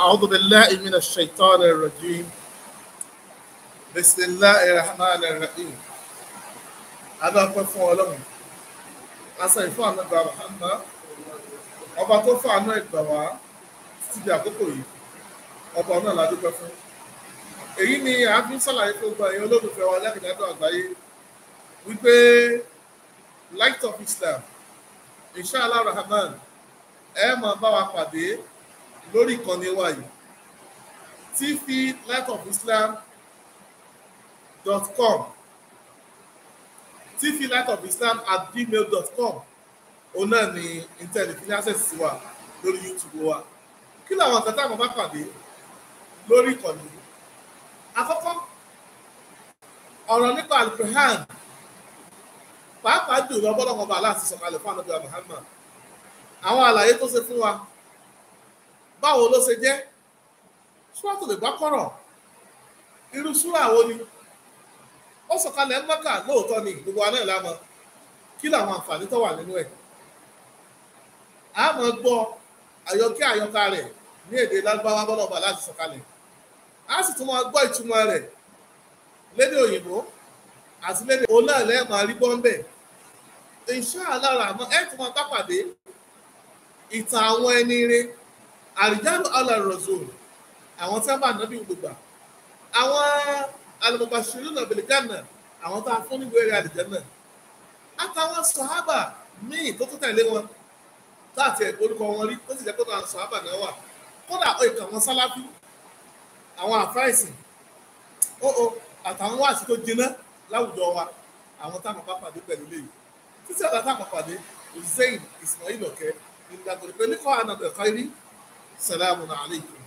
أعوذ بالله من الشيطان الرجيم بسم الله الرحمن الرحيم هذا فún Ọlọ́run asa ìfún ànágbà Muhammad ọba tó fún àná ìgbà wá títí di àkókò yìí ọba náà la dúpẹ́ fún èyí ni a fi ń ṣàlàyé fún gbogbo ẹ̀yin olólùfẹ́ wa lẹ́kìnlẹ́dọ̀ àgbáyé wípé light of Islam inshallah rahman ẹ máa bá wa pàdé lórí ìkànnì wa yìí tv light of islam dot com tv light of islam at gmail dot com òun náà ni internet ní access sí wa lórí youtube wa kí làwọn nǹkan táwọn bá pàdé lórí ìkànnì yìí àkọ́kọ́ ọ̀rọ̀ nípa alukuhan pàápàá jùlọ bọ́lọ́mọ bàálà àti sọ̀kalẹ̀ fún ànábìyà muhammad àwọn àlàyé tó ṣe fún wa báwo ló ṣe jẹ́ ṣúwàtò lè bá kọ̀rọ̀ irú ṣúra wo ni ó sọ̀kalẹ̀ ń mọ́kà lóòótọ́ ni gbogbo wa náà lámọ̀ kí làwọn àǹfààní tó wà nínú ẹ̀ a máa gbọ́ àyọkẹ́ àyọkà rẹ̀ ní èdè lárúbáwá bọ́lọ̀bà láti sọ̀kalẹ̀ a sì tún máa gbọ́ ìtumọ̀ rẹ̀ lédè òyìnbó àti lédè òun náà lẹ́ẹ̀ máa rí bọ́ńbẹ̀ inshallah àmọ́ ẹ̀ tún máa bá pàdé ìtàn àwọn ẹni rẹ̀ àrìjálù alàrọ̀zọ̀ àwọn tí wọ́n bá nàbí gbogbo àwọn alùpùpàṣírù náà bìlìgánà àwọn tá a fún níbo eré àlìjánà àtàwọn sọ̀hábà míì tó tó tẹ̀lé wọn láti ẹ̀kọ́ orúkọ wọn rí tó sì jẹ́ pé àwọn sọ̀hábà náà wà kódà ìkà wọn sálábí àwọn àfáìsì ó ó àtàwọn wáàsí tó jiná láwùjọ wa àwọn táwọn bá pàdé pẹ̀lú léyìí títí ọ̀dà táwọn pàdé Hussein Ismail ọ̀kẹ́ ìgbàgbọ́ pé ní kọ́ àná bẹ̀kọ́ rí سلام عليكم